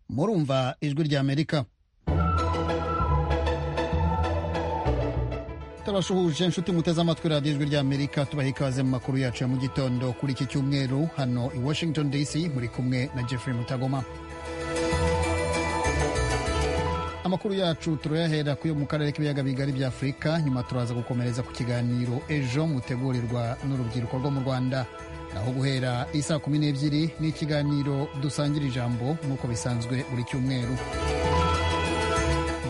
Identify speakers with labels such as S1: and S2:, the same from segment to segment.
S1: murumva ijwi ry'amerika turabasuhuje inshuti muteze amatwi radiyo ijwi ry'amerika tubaha ikaze mu makuru yacu ya mu gitondo kuri iki cyumweru hano i washington dc muri kumwe na jeffrey mutagoma amakuru yacu turayahera ku yo mu karere k'ibiyaga bigari bya afurika nyuma turaza gukomereza ku kiganiro ejo mutegurirwa n'urubyiruko rwo mu rwanda naho guhera isaa kumi n'ebyiri ni ikiganiro dusangira ijambo nk'uko bisanzwe buri cyumweru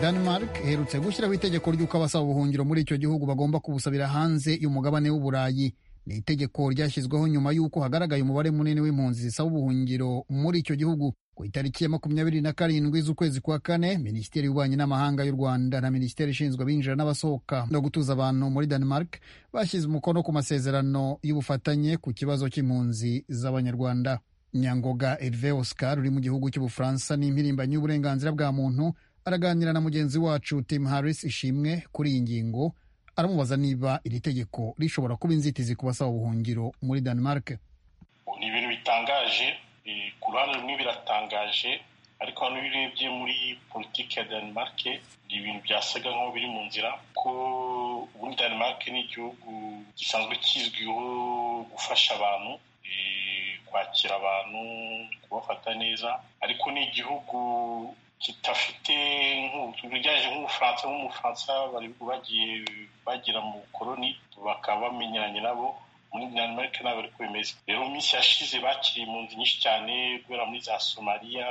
S1: denmark iherutse gushyiraho itegeko ry'uko abasaba ubuhungiro muri icyo gihugu bagomba kubusabira hanze y'umugabane w'uburayi ni itegeko ryashyizweho nyuma y'uko hagaragaye umubare munini w'impunzi zisaba ubuhungiro muri icyo gihugu ku itariki ya makumyabiri na karindwi z'ukwezi kwa kane minisiteri y'ububanyi n'amahanga y'u rwanda na minisiteri ishinzwe abinjira n'abasohoka no gutuza abantu muri denmark bashyize umukono ku masezerano y'ubufatanye ku kibazo cy'impunzi z'abanyarwanda nyangoga herve oscar uri mu gihugu cy'ubufaransa n'impirimbanyi y'uburenganzira bwa muntu araganira na mugenzi wacu tim harris ishimwe kuri iyi ngingo aramubaza niba iri tegeko rishobora kuba inzitizi ku basaba ubuhungiro muri denmark
S2: ni ibintu bitangaje ku ruhande rumwe biratangaje ariko hano iyo urebye muri politiki ya denmark ni ibintu byasaga nk'aho biri mu nzira ko ubundi denmark ni igihugu gisanzwe kizwiho gufasha abantu kwakira abantu kubafata neza ariko ni igihugu kidafite bijyanye nk'ubufaransa nk'umufaransa bari bagiye bagira mu bukoroni bakaba bamenyeranye nabo muri denmark ntabwo ariko bimeze rero mu minsi yashize bakiriye impunzi nyinshi cyane guhera muri za somaliya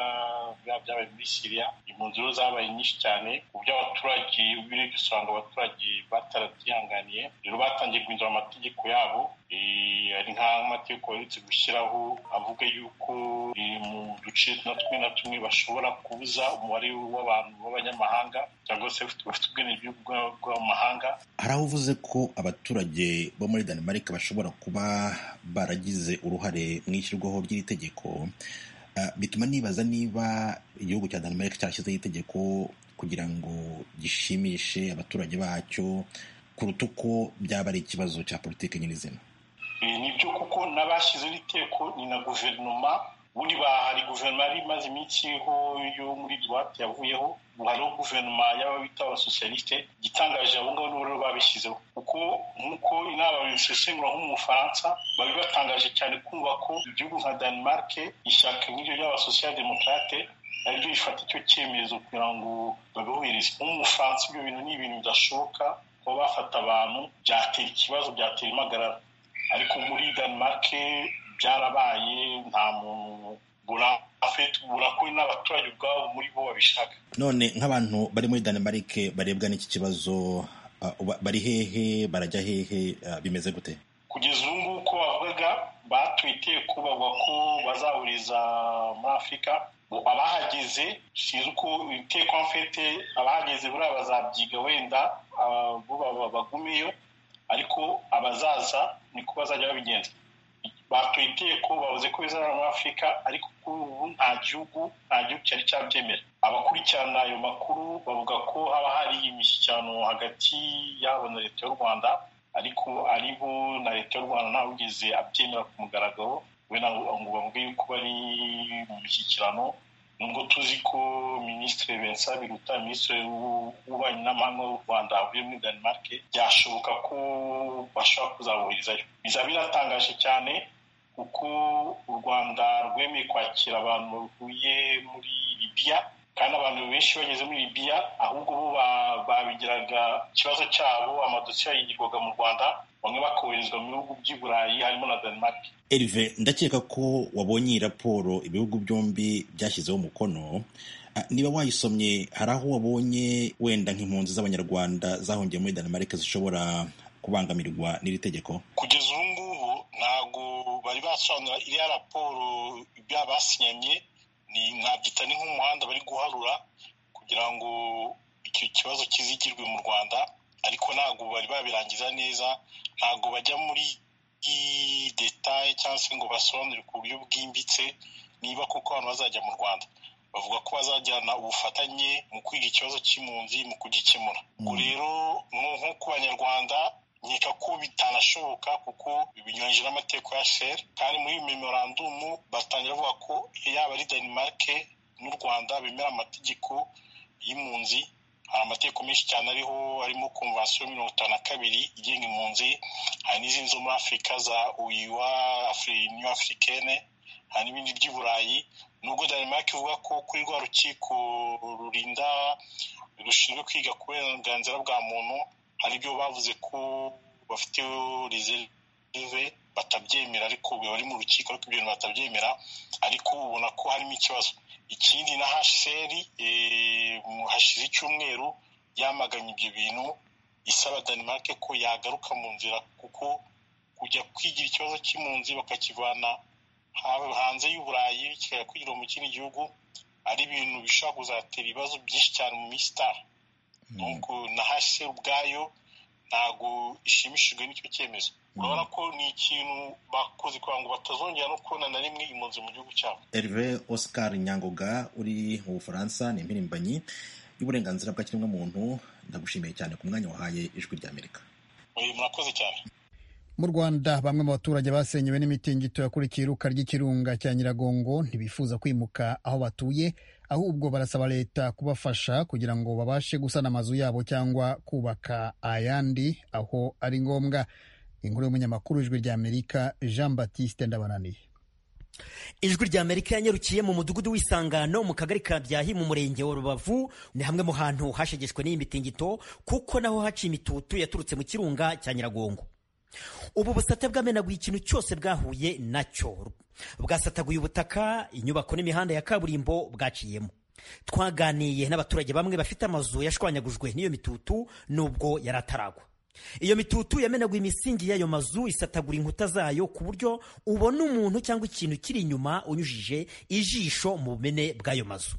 S2: byabaye muri siriya impunzi rero zabaye nyinshi cyane ku buryo abaturage ubirebye usanga abaturage bataratwihanganiye rero batangiye guhindura amategeko yabo hari nk'amategeko baherutse gushyiraho avuga yuko mu duce na tumwe na tumwe bashobora kubuza umubare w'abantu b'abanyamahanga cyangwa se bafite ubwenegihugu bw'amahanga
S3: hari aho uvuze ko abaturage bo muri denmark bashobora kuba baragize uruhare mu ishyirwaho ry'iri tegeko bituma nibaza niba igihugu cya denmark cyashyizeho itegeko kugira ngo gishimishe abaturage bacyo kuruta uko byaba ari ikibazo cya politiki nyirizina
S2: ni byo kuko n'abashyizeho iteko ni na guverinoma ubundi bahari guverinoma yari imaze iminsi iriho yo muri duwate yavuyeho hariho guverinoma y'aba bita abasosiyalisite igitangaje abo ngabo n'ubururu babishyizeho kuko nk'uko inama babisesengura nko mu bufaransa bari batangaje cyane kumva ko igihugu nka denmark ishyaka nk'iryo ry'abasosiyaldemokrate naryo rifata icyo cyemezo kugira ngo babihurize nk'umufaransa ibyo bintu ni ibintu bidashoboka kuba bafata abantu byatera ikibazo byatera impagarara ariko muri denmark byarabaye nta muntu burakwe n'abaturage ubwabo muri bo babishaka
S3: none nk'abantu bari muri denmark barebwa n'iki kibazo bari hehe barajya hehe bimeze gute
S2: kugeza ubu ngubu uko bavugaga batuye iteko bavuga ko bazahuriza muri afurika abahageze sinzi uko iteko mfete abahageze buriya bazabyiga wenda bagumeyo ariko abazaza niko bazajya babigenza batuye iteko bavuze ko bizabera muri afurika ariko kuri ubu nta gihugu nta gihugu cyari cyabyemera abakurikirana ayo makuru bavuga ko haba hari imishyikirano hagati yabo na leta y'u rwanda ariko ari bo na leta y'u rwanda ntawugeze abyemera ku mugaragaro wenda ngo bavuge yuko bari mu mishyikirano nubwo tuzi ko minisitiri bensa biruta minisitiri w'ububanyi n'amahanga w'u rwanda avuye muri denmark byashoboka ko bashobora kuzaboherezayo bizaba biratangaje cyane kuko u rwanda rwemeye kwakira abantu bavuye muri libiya kandi abantu benshi bageze muri libiya ahubwo bo babigiraga ikibazo cyabo amadosiye yigirwaga mu rwanda bamwe bakoherezwa mu bihugu by'i burayi harimo na denmark
S3: erive ndakeka ko wabonye iyi raporo ibihugu byombi byashyizeho umukono niba wayisomye hari aho wabonye wenda nk'impunzi z'abanyarwanda zahungiye muri denmark zishobora kubangamirwa n'iri tegeko
S2: kugeza ubu ngubu ntabwo bari basobanura iriya raporo ibyo basinyanye ni nkabyita ni nk'umuhanda bari guharura kugira ngo icyo kibazo kizigirwe mu rwanda ariko ntabwo bari babirangiza neza ntabwo bajya muri detaye cyangwa se ngo basobanure ku buryo bwimbitse niba koko abantu bazajya mu rwanda bavuga ko bazajyana ubufatanye mu kwiga ikibazo cy'impunzi mu kugikemura ubwo rero nko ku banyarwanda nkeka ko bitanashoboka kuko binyuranyije n'amategeko ya sheri kandi muri memorandumu batangira bavuga ko yaba ari denmark n'u rwanda bemera amategeko y'impunzi hari amategeko menshi cyane ariho harimo konvansiyo mirongo itanu na kabiri igenga impunzi hari n'izindi zo muri afurika za uyuwa new afurikene hari n'ibindi by'i burayi nubwo danemark ivuga ko kuri rwa rukiko rurinda rushinzwe kwiga ku burenganzira bwa muntu hari ibyo bavuze ko bafite rizerive batabyemera ariko bari mu rukiko ariko ibyo bintu batabyemera ariko ubona ko harimo ikibazo ikindi na hasheri hashize icyumweru yamaganye ibyo bintu isaba danemark ko yagaruka mu nzira kuko kujya kwigira ikibazo cy'impunzi bakakivana hanze y'uburayi kikajya kwigirira mu kindi gihugu ari ibintu bishobora kuzatera ibibazo byinshi cyane mu minsi itaha na hasheri ubwayo ntabwo ishimishijwe n'icyo cyemezo urabona ko ni ikintu bakoze kugira ngo batazongera no kubona na rimwe impunzi mu gihugu cyabo
S3: Herve Oscar nyangoga uri mu bufaransa ni impirimbanyi y'uburenganzira bwa kiremwamuntu ndagushimiye cyane ku mwanya wahaye ijwi ry'amerika
S2: murakoze cyane
S1: mu rwanda bamwe mu baturage basenyewe n'imitingito yakurikiye iruka ry'ikirunga cya nyiragongo ntibifuza kwimuka aho batuye ahubwo barasaba leta kubafasha kugira ngo babashe gusana amazu yabo cyangwa kubaka ayandi aho ari ngombwa inkuru y'umunyamakuru ijwi ry'amerika jean batiste ndabananiye
S4: ijwi rya amerika yanyarukiye mu mudugudu w'isangano mu kagari ka byahi mu murenge wa rubavu ni hamwe mu hantu hashegeshwe n'iyi mitingito kuko naho haciye imitutu yaturutse mu kirunga cya nyiragongo ubu busate bwamenaguye ikintu cyose bwahuye nacyo bwasataguye ubutaka inyubako n'imihanda ya kaburimbo bwaciyemo twaganiye n'abaturage bamwe bafite amazu yashwanyagujwe n'iyo mitutu nubwo yari ataragwa iyo mitutu yamenaguye imisingi y'ayo mazu isatagura inkuta zayo ku buryo ubona umuntu cyangwa ikintu kiri inyuma unyujije ijisho mu bumene bw'ayo mazu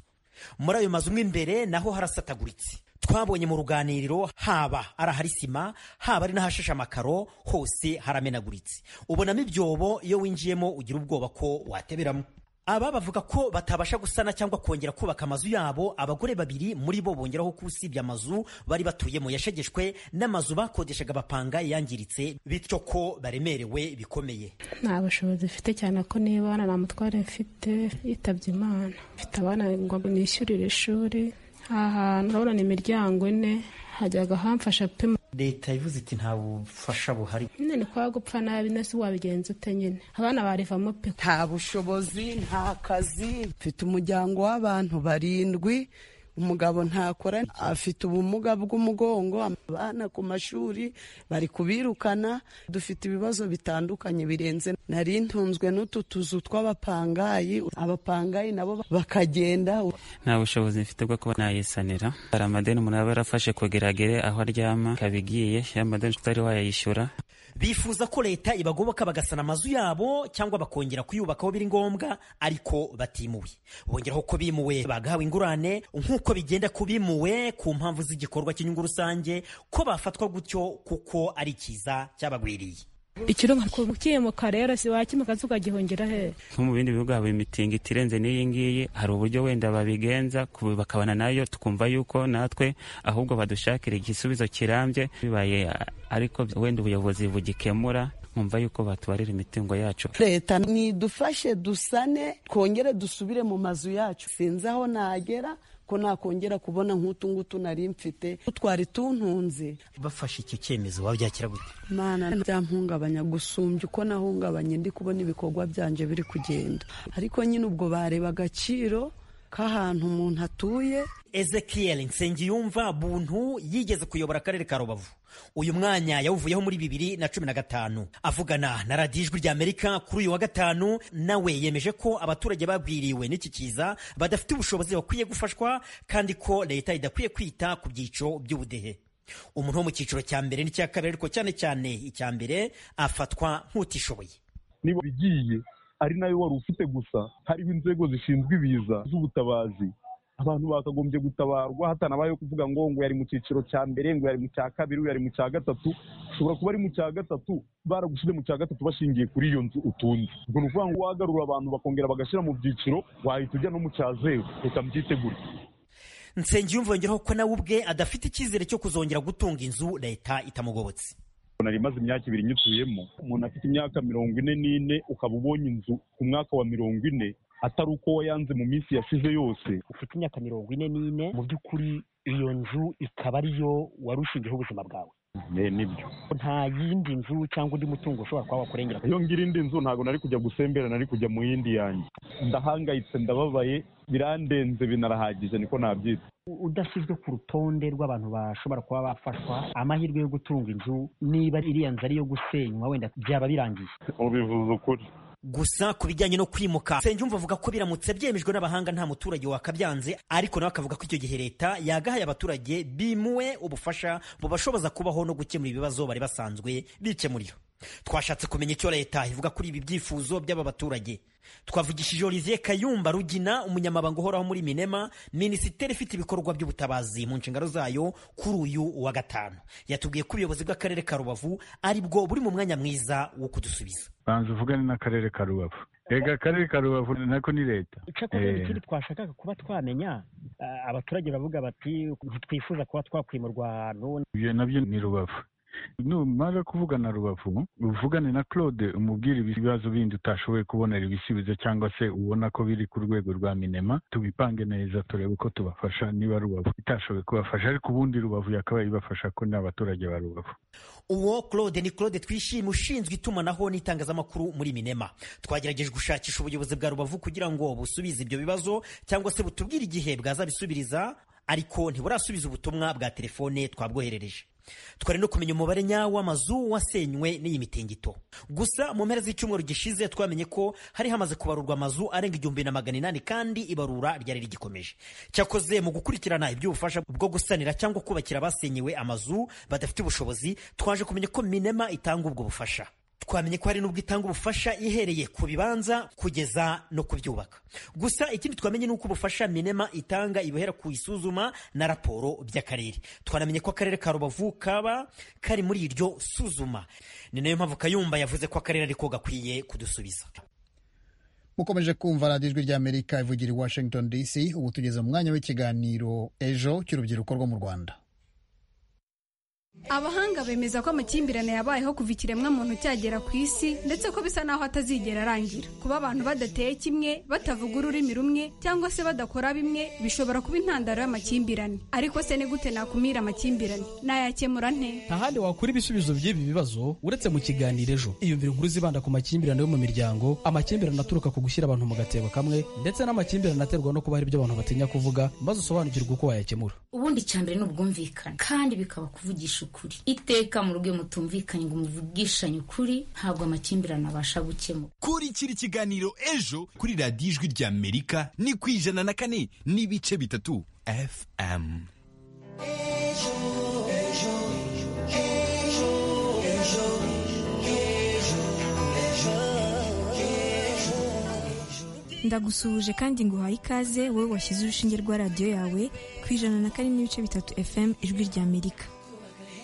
S4: muri ayo mazu mo imbere naho harasataguritse twabonye mu ruganiriro haba ari ahari sima haba ari n'ahashashe amakaro hose haramenaguritse ubonamo ibyobo iyo winjiyemo ugira ubwoba ko wateberamo aba bavuga ko batabasha gusana cyangwa kongera kubaka amazu yabo abagore babiri muri bo bongeraho ko usibye amazu bari batuyemo yashegeshwe n'amazu bakodeshaga bapanga yangiritse bityo ko baremerewe bikomeye
S5: nta bushobozi mfite cyane ko niba nta mutware mfite yitabye imana mfite abana ngo nishyurire ishuri aha hantu urabona ni imiryango ine hajyaga hamfasha pe
S4: leta ivuze iti nta bufasha buhari
S5: nyine kwa gupfa nabi nese wabigenza ute nyine abana barivamo pe
S6: nta bushobozi nta kazi mfite umuryango w'abantu barindwi umugabo ntakora afite ubumuga bw'umugongo abana ku mashuri bari kubirukana dufite ibibazo bitandukanye birenze nari ntunzwe n'utu tuzu tw'abapangayi abapangayi nabo bakagenda
S7: nta bushobozi mfite bwo kuba nayisanira hari amadeni umuntu aba yarafashe kugeragere aho aryama kabigiye ya madeni utari wayayishyura
S4: bifuza ko leta ibagoboka bagasana amazu yabo cyangwa bakongera kuyubaka aho biri ngombwa ariko batimuwe bongeraho ko bimuwe bagahawe ingurane nk'uko bigenda ku bimuwe ku mpamvu z'igikorwa cy'inyungu rusange ko bafatwa gutyo kuko ari cyiza cyabagwiriye
S5: ikirunga kukimuka rero si wakimuka ukagihungira he
S7: nko mu bindi bihugu haba imitingo itirenze n'iyi ngiyi hari uburyo wenda babigenza bakabana nayo tukumva yuko natwe ahubwo badushakira igisubizo kirambye bibaye ariko wenda ubuyobozi bugikemura nkumva yuko batubarira imitungo yacu
S6: leta nidufashe dusane twongere dusubire mu mazu yacu sinzi aho nagera ko nakongera kubona nk'utu ngutu nari mfite twari tuntunze
S4: bafashe icyo cyemezo wabyakira gute
S6: mana byamhungabanya gusumbya uko nahungabanye ndi kubona ibikorwa byanje biri kugenda ariko nyine ubwo bareba agaciro k'ahantu umuntu atuye
S4: ezekiel nsengiyumva buntu yigeze kuyobora akarere ka rubavu uyu mwanya yawuvuyeho muri bibiri na cumi na gatanu avugana na radiyo ijwi ry'amerika kuri uyu wa gatanu nawe yemeje ko abaturage babwiriwe n'iki kiza badafite ubushobozi bakwiye gufashwa kandi ko leta idakwiye kwita ku byiciro by'ubudehe umuntu wo mu cyiciro cya mbere n'icya kabiri ariko cyane cyane icya mbere afatwa nk'utishoboye
S8: niba bigiye ari nayo wari ufite gusa hariho inzego zishinzwe ibiza z'ubutabazi abantu bakagombye gutabarwa hatanabayeho kuvuga ngo ngo yari mu cyiciro cya mbere ngo yari mu cya kabiri ngo yari mu cya gatatu ushobora kuba ari mu cya gatatu baragushyize mu cya gatatu bashingiye kuri iyo nzu utunze ubwo ni ukuvuga ngo wagarura abantu bakongera bagashyira mu byiciro wahita ujya no mu cya zeru reka mbyiteguye
S4: nsengiyumva yongeraho ko nawe ubwe adafite icyizere cyo kuzongera gutunga inzu leta itamugobotse
S8: nari imaze imyaka ibiri nyituyemo umuntu afite imyaka mirongo ine n'ine ukaba ubonye inzu ku mwaka wa mirongo ine atari uko wayanze mu minsi yashize yose
S9: ufite imyaka mirongo ine n'ine mu by'ukuri iyo nzu ikaba ariyo wari ushingiyeho ubuzima bwawe
S8: nibyo
S9: nta yindi nzu cyangwa undi mutungo ushobora kuba wakurengera
S8: iyo ngira indi nzu ntabwo nari kujya gusembera nari kujya mu yindi yanjye ndahangayitse ndababaye birandenze binarahagije niko nabyita
S9: udashyizwe ku rutonde rw'abantu bashobora kuba bafashwa amahirwe yo gutunga inzu niba iriya nzu ari iyo gusenywa wenda byaba birangiye
S8: ubivuze ukuri
S4: gusa ku bijyanye no kwimuka nsengiyumva avuga ko biramutse byemejwe n'abahanga nta muturage wakabyanze ariko nawe akavuga ko icyo gihe leta yagahaye abaturage bimuwe ubufasha bubashoboza kubaho no gukemura ibibazo bari basanzwe bikemurira twashatse kumenya icyo leta ivuga kuri ibi byifuzo by'aba baturage twavugishije olivier kayumba rugina umunyamabanga uhoraho muri minema minisiteri ifite ibikorwa by'ubutabazi mu nshingano zayo kuri uyu wa gatanu yatubwiye ko ubuyobozi bw'akarere ka rubavu ari bwo buri mu mwanya mwiza wo kudusubiza
S10: banza uvugane n'akarere ka rubavu rega akarere ka rubavu nako ni leta
S9: icyakora ikindi twashakaga kuba twamenya ah, abaturage bavuga bati ntitwifuza kuba twakwimurwa ahantu
S10: ibyo nabyo ni rubavu numara kuvugana rubavu uvugane na claude umubwire ibibazo bindi utashoboye kubonera ibisubizo cyangwa se ubona ko biri ku rwego rwa minema tubipange neza turebe uko tubafasha niba rubavu itashoboye kubafasha ariko ubundi rubavu yakabaye ibafasha ko ni abaturage ba rubavu
S4: uwo claude ni claude twishime ushinzwe itumanaho n'itangazamakuru muri minema twagerageje gushakisha ubuyobozi bwa rubavu kugira ngo busubize ibyo bibazo cyangwa se butubwire igihe bwazabisubiriza ariko ntiburasubiza ubutumwa bwa telefone twabwoherereje twari no kumenya umubare nyawo w'amazu wasenywe n'iyi mitingito gusa mu mpera z'icyumweru gishize twamenye ko hari hamaze kubarurwa amazu arenga igihumbi na magana inani kandi ibarura ryari rigikomeje cyakoze mu gukurikirana iby'ubufasha bwo gusanira cyangwa kubakira abasenyewe amazu badafite ubushobozi twaje kumenya ko minema itanga ubwo bufasha twamenye ko hari n'ubwo itanga ubufasha ihereye ku bibanza kugeza no kubyubaka gusa ikindi twamenye ni uko ubufasha minema itanga ibuhera ku isuzuma na raporo by'akarere twanamenye ko akarere ka rubavu kaba kari muri iryo suzuma ni nayo mpamvu kayumba yavuze ko akarere ariko gakwiye kudusubiza
S1: mukomeje kumva radiyo ijwi ry'amerika ivugira i washington dc ubu tugeze mu mwanya w'ikiganiro ejo cy'urubyiruko rwo mu rwanda
S11: abahanga bemeza ko amakimbirane yabayeho kuva ikiremwamuntu cyagera ku isi ndetse ko bisa naho atazigera arangira kuba abantu badateye kimwe batavuga ururimi rumwe cyangwa se badakora bimwe bishobora kuba intandaro y'amakimbirane ariko se ni gute nakumira amakimbirane nayakemura nte
S12: nta handi wakura ibisubizo by'ibi bibazo uretse mu kiganiro ejo iyumvira inkuru zibanda ku makimbirane yo mu miryango amakimbirane aturuka ku gushyira abantu mu gatebo kamwe ndetse n'amakimbirane aterwa no kuba hari ibyo abantu batinya kuvuga maze usobanukirwe uko wayakemura
S13: ubundi icyambere ni ubwumvikane kandi bikaba kuvugisha ukuri iteka mu rugo iyo mutumvikanye ngo muvugishanye ukuri ntabwo amakimbirane abasha gukemura
S14: kurikira ikiganiro ejo kuri radiyo ijwi rya amerika ni ku ijana na kane n'ibice bitatu fm
S15: ndagusuhuje kandi nguhaye ikaze wowe washyize urushinge rwa radiyo yawe ku ijana na kane n'ibice bitatu fm ijwi rya amerika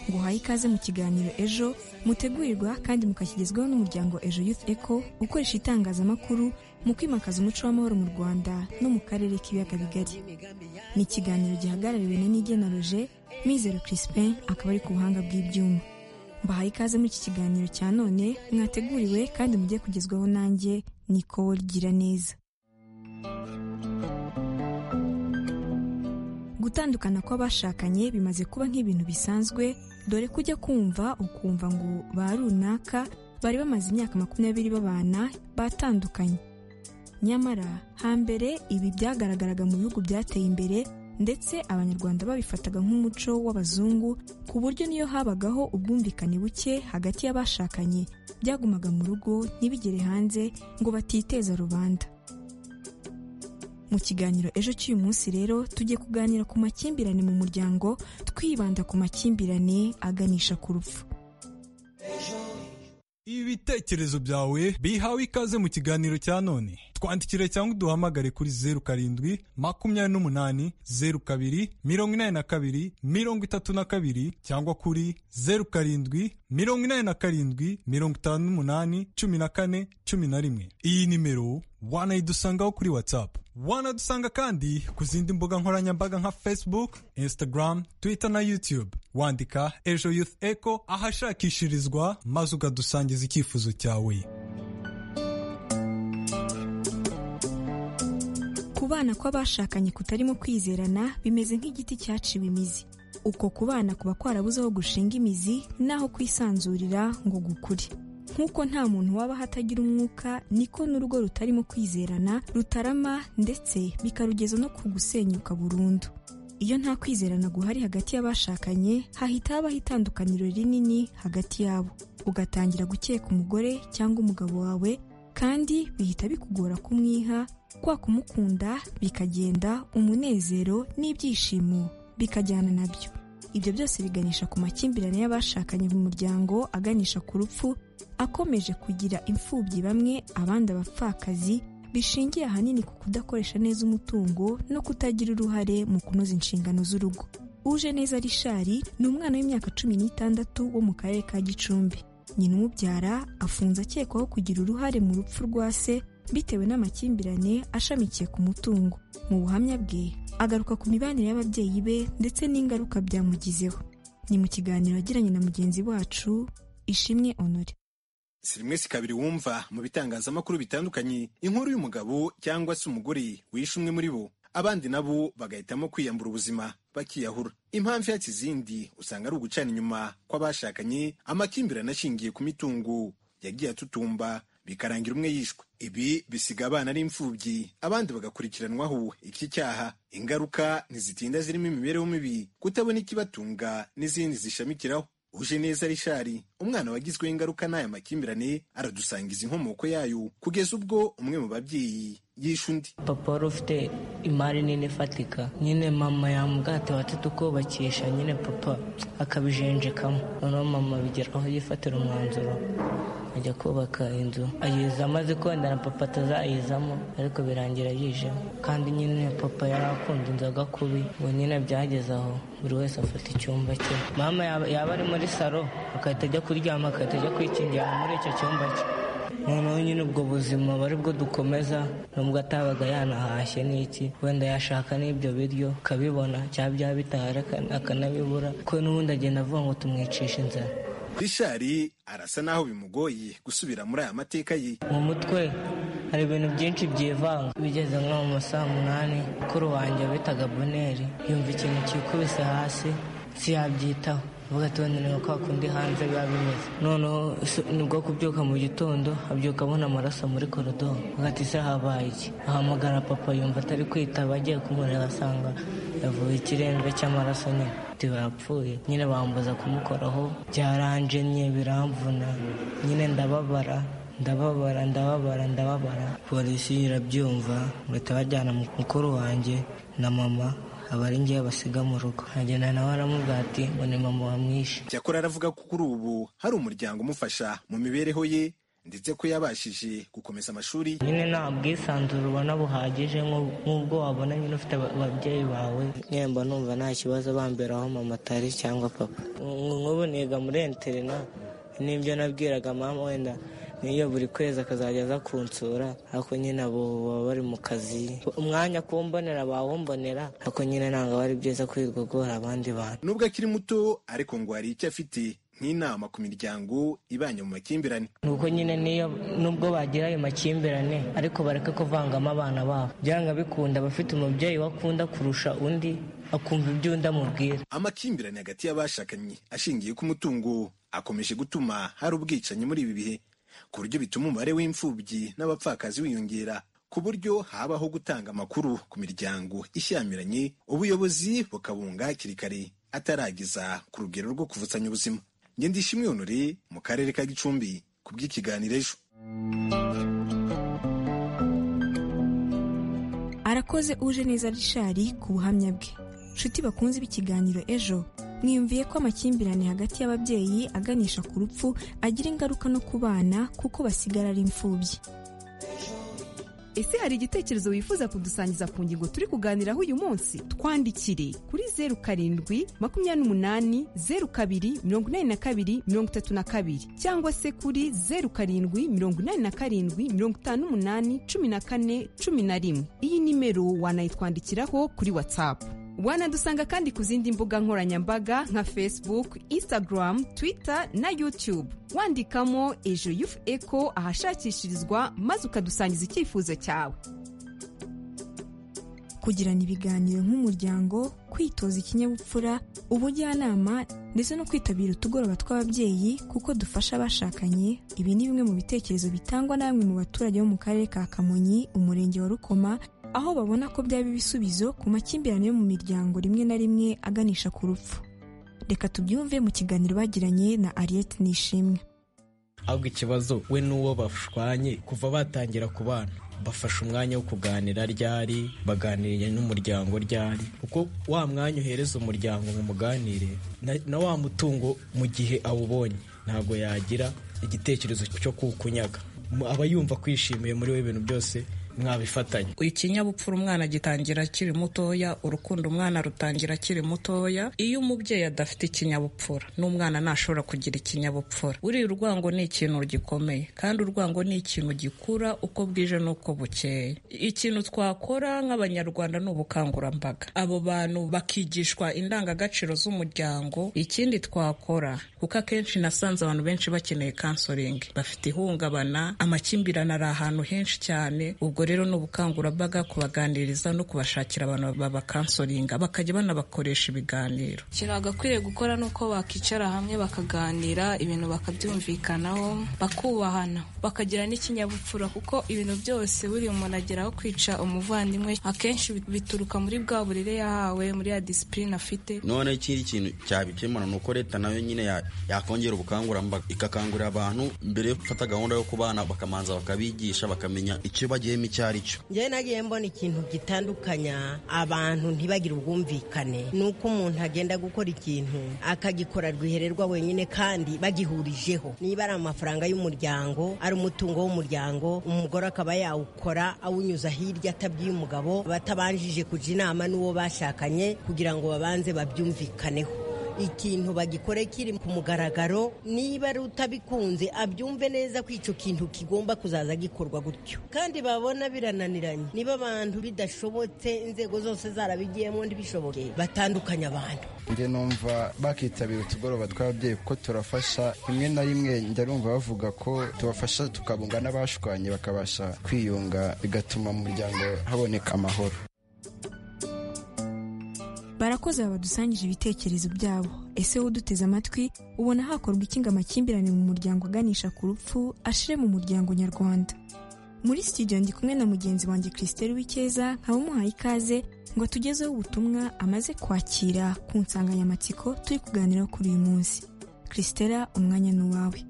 S15: nguhaye ikaze mu kiganiro ejo mutegurirwa kandi mukakigezwaho n'umuryango ejo youth eco ukoresha itangazamakuru mu kwimakaza umuco w'amahoro mu rwanda no mu karere k'ibiyaga bigari ni ikiganiro gihagarariwe na nigena roje mizero crispin akaba ari ku buhanga bw'ibyuma mbahaye ikaze muri iki kiganiro cya none mwateguriwe kandi mujye kugezwaho nanjye nicole gira neza gutandukana kw'abashakanye bimaze kuba nk'ibintu bisanzwe dore ko ujya kumva ukumva ngo ba runaka bari bamaze imyaka makumyabiri babana batandukanye nyamara hambere ibi byagaragaraga mu bihugu byateye imbere ndetse abanyarwanda babifataga nk'umuco w'abazungu ku buryo niyo habagaho ubwumvikane buke hagati y'abashakanye byagumaga mu rugo ntibigere hanze ngo batiteza rubanda mu kiganiro ejo cy'uyu munsi rero tugiye kuganira ku makimbirane mu muryango twibanda ku makimbirane aganisha ku rupfu
S16: ibitekerezo byawe bihawe ikaze mu kiganiro cya none twandikire cyangwa uduhamagare kuri zeru karindwi makumyabiri n'umunani zeru kabiri mirongo inani na kabiri mirongo itatu na kabiri cyangwa kuri zeru karindwi mirongo inani na karindwi mirongo itanu n'umunani cumi na kane cumi na rimwe iyi nimero wanayidusangaho kuri watsapu wanadusanga kandi ku zindi mbuga nkoranyambaga nka facebook instagram twitter na youtube wandika ejo youth eco ahashakishirizwa maze ukadusangiza icyifuzo cyawe
S15: kubana kw'abashakanye kutarimo kwizerana bimeze nk'igiti cyaciwe imizi uko kubana kuba kwarabuze aho gushinga imizi n'aho kwisanzurira ngo gukure nk'uko nta muntu wabaho atagira umwuka niko n'urugo rutarimo kwizerana rutarama ndetse bikarugeza no ku gusenyuka burundu iyo nta kwizerana guhari hagati y'abashakanye hahita habaho itandukaniro rinini hagati yabo ugatangira gukeka umugore cyangwa umugabo wawe kandi bihita bikugora kumwiha kwa kumukunda bikagenda umunezero n'ibyishimo bikajyana nabyo ibyo byose biganisha ku makimbirane y'abashakanye mu muryango aganisha ku rupfu akomeje kugira imfubyi bamwe abandi abapfakazi bishingiye ahanini ku kudakoresha neza umutungo no kutagira uruhare mu kunoza inshingano z'urugo uje neza rishari ni umwana w'imyaka cumi n'itandatu wo mu karere ka gicumbi nyina umubyara afunze akekwaho kugira uruhare mu rupfu rwa se bitewe n'amakimbirane ashamikiye ku mutungo mu buhamya bwe agaruka ku mibanire y'ababyeyi be ndetse n'ingaruka byamugizeho ni mu kiganiro yagiranye na mugenzi wacu ishimwe honore
S17: si rimwe si kabiri wumva mu bitangazamakuru bitandukanye inkuru y'umugabo cyangwa se umugore wishe umwe muri bo abandi nabo bagahitamo kwiyambura ubuzima bakiyahura impamvu ihatse izindi usanga ari ugucana inyuma kw'abashakanye amakimbirane ashingiye ku mitungo yagiye atutumba bikarangira umwe yishwe ibi bisiga abana ari imfubyi abandi bagakurikiranwaho iki cyaha ingaruka ntizitinda zirimo imibereho mibi kutabona ikibatunga n'izindi zishamikiraho uje neza rishari umwana wagizweho ingaruka n'aya makimbirane aradusangiza inkomoko yayo kugeza ubwo umwe mu babyeyi yishe undi
S18: papa wari ufite imari nini ifatika nyine mama yamugati wati tukubakisha nyine papa akabijenjekamo noneho mama bigeraho yifatira umwanzuro ajya kubaka inzu ayiza amaze na papa atazayizamo ariko birangira yijemo kandi nyine papa yari akunda inzoga kubi ubu nyine byageze aho buri wese afata icyumba cye mama yaba ari muri saro agahita ajya kuryama agahita ajya kwikingira muri icyo cyumba cye noneho nyine ubwo buzima bari bwo dukomeza nubwo atabaga yanahashye n'iki wenda yashaka n'ibyo biryo akabibona cyangwa byaba bitahari akanabibura kuko n'ubundi agenda avuga ngo tumwicishe inzara
S17: rishari arasa naho bimugoye gusubira muri aya mateka ye
S18: mu mutwe hari ibintu byinshi byivanga bigeze nko mu masaha umunani kuri wanjye bitaga boneri yumva ikintu cyikubise hasi siyabyitaho bagatonera kwa kundi hanze biba bimeze noneho nibwo kubyuka mu gitondo abyuka abona amaraso muri korodoro hagati se habaye iki ahamagara papa yumva atari kwitaba agiye kumureba asanga yavuye ikirembe cy'amaraso nyine yapfuye nyine bambuza kumukoraho byaranjemye biramvuna nyine ndababara ndababara ndababara ndababara polisi irabyumva bahita bajyana mukuru wanjye na mama aba ari ngewe basiga mu rugo nkagenda nawe aramubwira ati ngo ni mama wamwishe
S17: cyakora aravuga ko kuri ubu hari umuryango umufasha mu mibereho ye ndetse ko yabashije gukomeza amashuri
S18: nyine nta bwisanzure ubona buhagije nk'ubwo wabona nyine ufite ababyeyi bawe nyemba numva nta kibazo bamberaho mama atari cyangwa papa nk'ubu niga muri enterina n'ibyo nabwiraga mama wenda niyo buri kwezi akazajya aza kunsura ariko nyine abo baba bari mu kazi umwanya kuwumbonera bawumbonera ariko nyine ntabwo aba ari byiza kwigogora abandi bantu
S17: nubwo akiri muto ariko ngo hari icyo afite nk'inama ku miryango ibanye mu makimbirane
S18: nuko nyine niyo nubwo bagira ayo makimbirane ariko bareke kuvangamo abana babo byanga bikunda abafite umubyeyi wakunda kurusha undi akumva ibyo undi amubwira
S17: amakimbirane hagati y'abashakanye ashingiye ku mutungo akomeje gutuma hari ubwicanyi muri ibi bihe ku buryo bituma umubare w'imfubyi n'abapfakazi wiyongera ku buryo habaho gutanga amakuru ku miryango ishyamiranye ubuyobozi bukabunga hakiri kare ataragiza ku rugero rwo kuvutsanya ubuzima ngendisha imyonore mu karere ka gicumbi ku bw'ikiganiro ejo
S15: arakoze uje neza rishari ku buhamya bwe nshuti bakunze b'ikiganiro ejo mwiyumviye ko amakimbirane hagati y'ababyeyi aganisha ku rupfu agira ingaruka no ku bana kuko basigara ari imfubyi
S19: ese hari igitekerezo wifuza kudusangiza ku ngingo turi kuganiraho uyu munsi twandikire kuri zeru karindwi makumyabiri n'umunani zeru kabiri mirongo inani na kabiri mirongo itatu na kabiri cyangwa se kuri zeru karindwi mirongo inani na karindwi mirongo itanu n'umunani cumi na kane cumi na rimwe iyi nimero wanayitwandikiraho kuri watsapu wanadusanga kandi ku zindi mbuga nkoranyambaga nka facebook instagram twitter na youtube wandikamo ejo yufu eko ahashakishirizwa maze ukadusangiza icyifuzo cyawe
S15: kugirana ibiganiro nk'umuryango kwitoza ikinyabupfura ubujyanama ndetse no kwitabira utugoroba tw'ababyeyi kuko dufasha abashakanye ibi ni bimwe mu bitekerezo bitangwa na bamwe mu baturage bo mu karere ka kamonyi umurenge wa rukoma aho babona ko byaba ibisubizo ku makimbirane yo mu miryango rimwe na rimwe aganisha ku rupfu reka tubyumve mu kiganiro bagiranye na ariyeti nishimwe
S20: ahubwo ikibazo we n'uwo bashwanye kuva batangira kubana bafashe umwanya wo kuganira ryari baganiriye n'umuryango ryari kuko wa mwanya uhereza umuryango ngo muganire na, na wa mutungo mu gihe awubonye ntabwo yagira igitekerezo cyo kuwukunyaga aba yumva kwishimiye muri we ibintu byose mwabifatanya
S21: ikinyabupfura umwana gitangira akiri mutoya urukundo umwana rutangira akiri mutoya iyo umubyeyi adafite ikinyabupfura n'umwana ntashobora kugira ikinyabupfura buriya urwango ni ikintu gikomeye kandi urwango ni ikintu gikura uko bwije n'uko bukeye ikintu twakora nk'abanyarwanda ni ubukangurambaga abo bantu bakigishwa indangagaciro z'umuryango ikindi twakora kuko akenshi nasanze abantu benshi bakeneye kansoringi bafite ihungabana amakimbirane ari ahantu henshi cyane ubwo rero ni ubukangurambaga kubaganiriza no kubashakira abantu babakansoringa bakajya banabakoresha ibiganiro
S22: ikintu bagakwiye gukora ni uko bakicara hamwe bakaganira ibintu bakabyumvikanaho bakubahana bakagira n'ikinyabupfura kuko ibintu byose buriya umuntu ageraho kwica umuvandimwe akenshi bituruka muri bwa burere yahawe muri ya disipurine afite
S23: none ikindi kintu cyabikemura ni uko leta nayo nyine yakongera ubukangurambaga ikakangurira abantu mbere yo gufata gahunda yo kubana bakamanza bakabigisha bakamenya icyo bagiye
S24: njyewe nagiye mbona ikintu gitandukanya abantu ntibagire ubwumvikane ni uko umuntu agenda gukora ikintu akagikora rwihererwa wenyine kandi bagihurijeho niba ari amafaranga y'umuryango ari umutungo w'umuryango umugore akaba yawukora awunyuza hirya atabwiye umugabo batabanjije kujya inama n'uwo bashakanye kugira ngo babanze babyumvikaneho ikintu bagikore kiri ku mugaragaro niba ari utabikunze abyumve neza ko icyo kintu kigomba kuzaza gikorwa gutyo kandi babona birananiranye niba abantu bidashobotse inzego zose zarabigiyemo ntibishoboke batandukanye abantu
S25: njye numva bakitabira utugoroba tw'ababyeyi kuko turafasha rimwe na rimwe njya numva bavuga ko tubafasha tukabunga n'abashwanye bakabasha kwiyunga bigatuma mu muryango haboneka amahoro
S15: barakoze babadusangije ibitekerezo byabo ese wowe uduteze amatwi ubona hakorwa iki ngo amakimbirane mu muryango aganisha ku rupfu ashire mu muryango nyarwanda muri studio ndi kumwe na mugenzi wanjye christelle w'icyeza nkaba umuhaye ikaze ngo atugezeho ubutumwa amaze kwakira ku nsanganyamatsiko turi kuganiraho kuri uyu munsi christella umwanya ni uwawe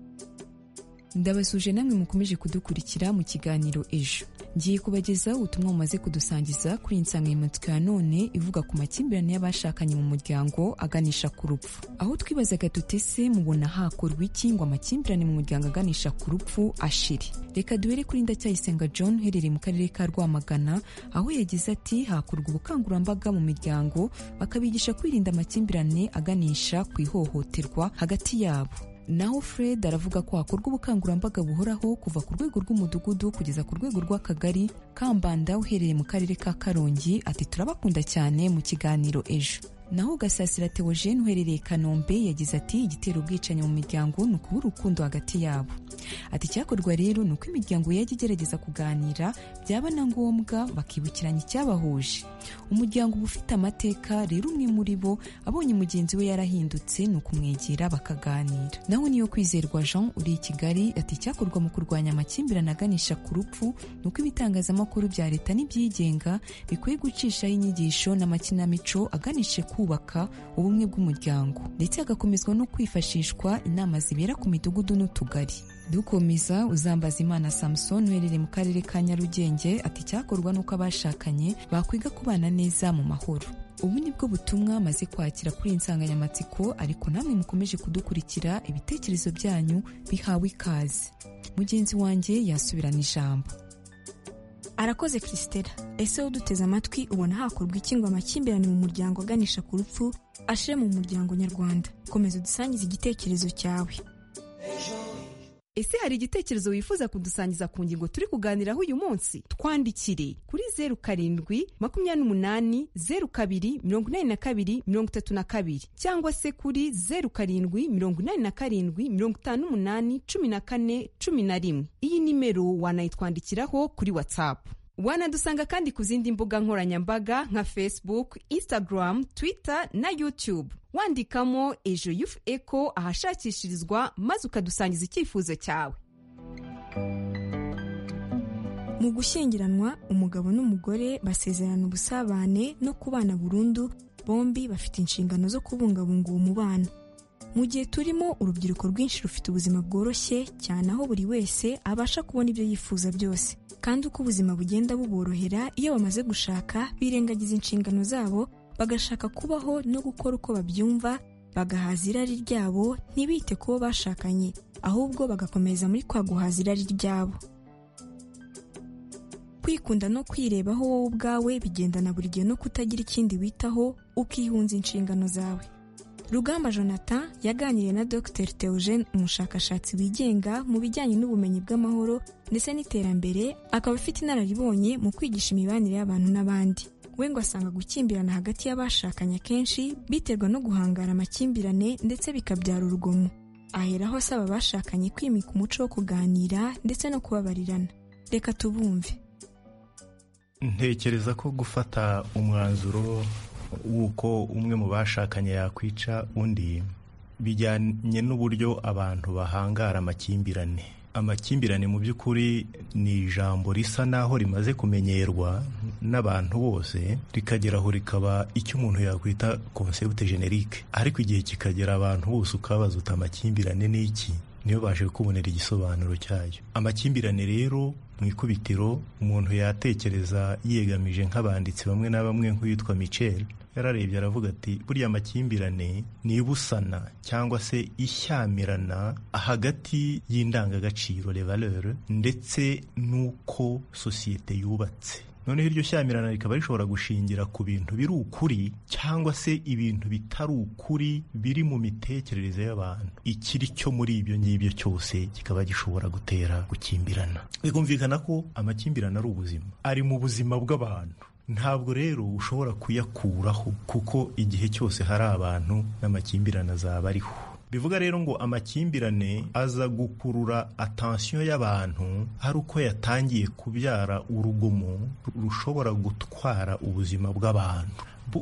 S26: ndabasuje namwe mukomeje kudukurikira mu kiganiro ejo ngiye kubagezaho ubutumwa bumaze kudusangiza kuri iyi nsanganyamatsiko ya none ivuga ku makimbirane y'abashakanye mu muryango aganisha ku rupfu aho twibazaga tutese mubona hakorwa iki ngo amakimbirane mu muryango aganisha ku rupfu ashire reka duhere kuri ndacyayisenga john uherereye mu karere ka rwamagana aho yagize ati hakorwa ubukangurambaga mu miryango bakabigisha kwirinda amakimbirane aganisha ku ihohoterwa hagati yabo naho fred aravuga ko hakorwa ubukangurambaga buhoraho kuva ku rwego rw'umudugudu kugeza ku rwego rw'akagari kambanda uherereye mu karere ka karongi ati turabakunda cyane mu kiganiro ejo naho gasasira teogene uherereye kanombe yagize ati igitera ubwicanyi mu miryango ni ukubura urukundo hagati yabo ati icyakorwa rero ni uko imiryango yajya igerageza kuganira byaba na ngombwa bakibukiranya icyabahuje umuryango uba ufite amateka rero umwe muri bo abonye mugenzi we yarahindutse ni ukumwegera bakaganira naho niyo kwizerwa jean uri i kigali ati icyakorwa mu kurwanya amakimbirane aganisha ku rupfu ni uko ibitangazamakuru bya leta n'ibyigenga bikwiye gucishaho inyigisho n'amakinamico aganisha ku kubaka ubumwe bw'umuryango ndetse hagakomezwa no kwifashishwa inama zibera ku midugudu n'utugari dukomeza uzambaza imana samusoni uherereye mu karere ka nyarugenge ati icyakorwa nuko abashakanye bakwiga kubana neza mu mahoro ubu ni bwo butumwa amaze kwakira kuri iyi nsanganyamatsiko ariko namwe mukomeje kudukurikira ibitekerezo byanyu bihawe ikaze mugenzi wanjye yasubirana ijambo
S15: arakoze christella ese wowe uduteze amatwi ubona hakorwa iki ngo amakimbirane mu muryango aganisha ku rupfu ashire mu muryango nyarwanda komeza udusangize igitekerezo cyawe
S19: ese hari igitekerezo wifuza kudusangiza ku ngingo turi kuganiraho uyu munsi twandikire kuri zeru karindwi makumyabiri n'umunani zeru kabiri mirongo inani na kabiri mirongo itatu na kabiri cyangwa se kuri zeru karindwi mirongo inani na karindwi mirongo itanu n'umunani cumi na kane cumi na rimwe iyi nimero wanayitwandikiraho kuri watsapu wanadusanga kandi ku zindi mbuga nkoranyambaga nka facebook instagram twitter na youtube wandikamo ejo yufu eko ahashakishirizwa maze ukadusangiza icyifuzo cyawe
S15: mu gushyingiranwa umugabo n'umugore basezerana ubusabane no kubana burundu bombi bafite inshingano zo kubungabunga uwo mubano mu gihe turimo urubyiruko rwinshi rufite ubuzima bworoshye cyane aho buri wese abasha kubona ibyo yifuza byose kandi uko ubuzima bugenda buborohera iyo bamaze gushaka birengagiza inshingano zabo bagashaka kubaho no gukora uko babyumva bagahaza irari ryabo ntibite ku bo bashakanye ahubwo bagakomeza muri kwa guhaza irari ryabo kwikunda no kwirebaho wowe ubwawe bigendana buri gihe no kutagira ikindi witaho ukihunza inshingano zawe rugamba jonathan yaganiriye na dr theogene umushakashatsi wigenga mu bijyanye n'ubumenyi bw'amahoro ndetse n'iterambere akaba afite inararibonye mu kwigisha imibanire y'abantu n'abandi we ngo asanga gukimbirana hagati y'abashakanye akenshi biterwa no guhangara amakimbirane ndetse bikabyara urugomo aheraho asaba abashakanye kwimika umuco wo kuganira ndetse no kubabarirana reka tubumve
S27: ntekereza ko gufata umwanzuro w'uko umwe mu bashakanye yakwica undi bijyanye n'uburyo abantu bahangara amakimbirane amakimbirane mu by'ukuri ni ijambo risa n'aho rimaze kumenyerwa n'abantu bose rikagera aho rikaba icyo umuntu yakwita konsepte generike ariko igihe kikagera abantu bose ukabaza uta amakimbirane ni iki niyo baje kubonera igisobanuro cyayo amakimbirane rero mu ikubitiro umuntu yatekereza yiyegamije nk'abanditsi bamwe na bamwe nk'uwitwa Michel yararebye aravuga ati buriya amakimbirane ni ibusana cyangwa se ishyamirana hagati y'indangagaciro le valeur ndetse n'uko sosiyete yubatse noneho iryo shyamirana rikaba rishobora gushingira ku bintu biri ukuri cyangwa se ibintu bitari ukuri biri mu mitekerereze y'abantu ikiri cyo muri ibyo ngibyo cyose kikaba gishobora gutera gukimbirana bikumvikana ko amakimbirane ari ubuzima ari mu buzima bw'abantu ntabwo rero ushobora kuyakuraho kuko igihe cyose hari abantu n'amakimbirane azaba ariho bivuga rero ngo amakimbirane aza gukurura atansiyo y'abantu ari uko yatangiye kubyara urugomo rushobora gutwara ubuzima bw'abantu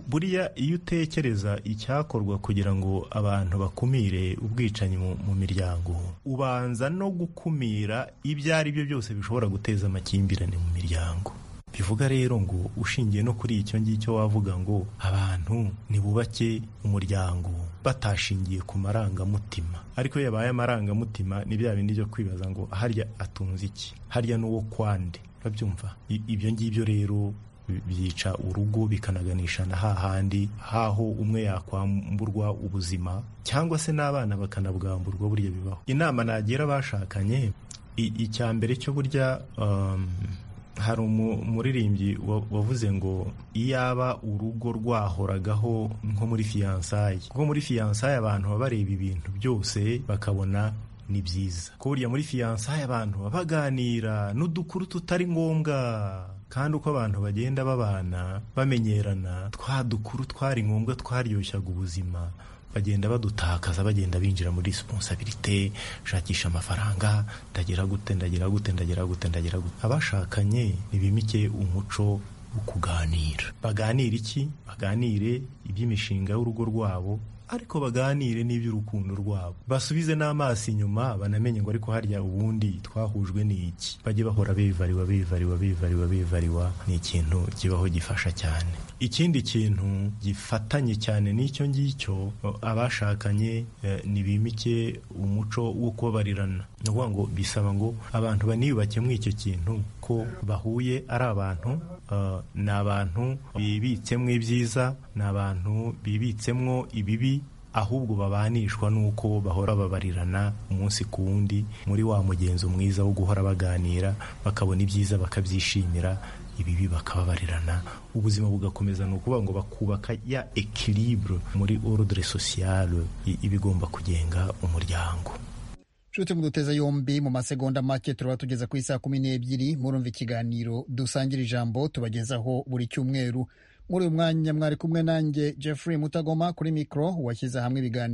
S27: buriya iyo utekereza icyakorwa kugira ngo abantu bakumire ubwicanyi mu miryango ubanza no gukumira ibyo ari byo byose bishobora guteza amakimbirane mu miryango bivuga rero ngo ushingiye no kuri icyo ngicyo wavuga ngo abantu ntibubake umuryango batashingiye ku marangamutima ariko iyo yabaye amarangamutima ni bya bindi byo kwibaza ngo harya atunze iki harya n'uwo kwande urabyumva ibyo ngibyo rero byica urugo bikanaganisha na hahandi haho umwe yakwamburwa ubuzima cyangwa se n'abana bakanabwamburwa burya bibaho inama nagira abashakanye icya mbere cyo burya hari umuririmbyi wavuze ngo iyaba urugo rwahoragaho nko muri fiyansaye kuko muri fiyansaye abantu baba bareba ibintu byose bakabona ni byiza ko burya muri fiyansaye abantu baba baganira n'udukuru tutari ngombwa kandi uko abantu bagenda babana bamenyerana twa dukuru twari ngombwa twaryushyaga ubuzima bagenda badutakaza bagenda binjira muri resiponsabirite shakisha amafaranga ndagira gute ndagira gute ndagira gute ndagira gute abashakanye ntibimike umuco wo kuganira baganire iki baganire iby'imishinga y'urugo rwabo ariko baganire n'iby'urukundo rwabo basubize n'amaso inyuma banamenye ngo ariko harya ubundi twahujwe n'iki bajye bahora bivariwa bivariwa bivariwa bivariwa ni ikintu kibaho gifasha cyane ikindi kintu gifatanye cyane n'icyo ngicyo abashakanye ntibimike umuco wo kubabarirana ni ukuvuga ngo bisaba ngo abantu baniyubake muri icyo kintu ko bahuye ari abantu ni abantu bibitsemo ibyiza ni abantu bibitsemo ibibi ahubwo babanishwa n'uko bahora babarirana umunsi ku wundi muri wa mugenzo mwiza wo guhora baganira bakabona ibyiza bakabyishimira ibibi bakababarirana ubuzima bugakomeza ni ukuvuga ngo bakubaka ya ekiribure muri orudire sosiyale ibigomba kugenga umuryango
S1: nshuti muduteze yombi mu masegonda make turaba tugeza ku isaha kumi n'ebyiri murumva ikiganiro dusangira ijambo tubagezaho buri cyumweru muri uyu mwanya mwari kumwe nanjye jeffrey mutagoma kuri mikoro washyize hamwe ibiganiro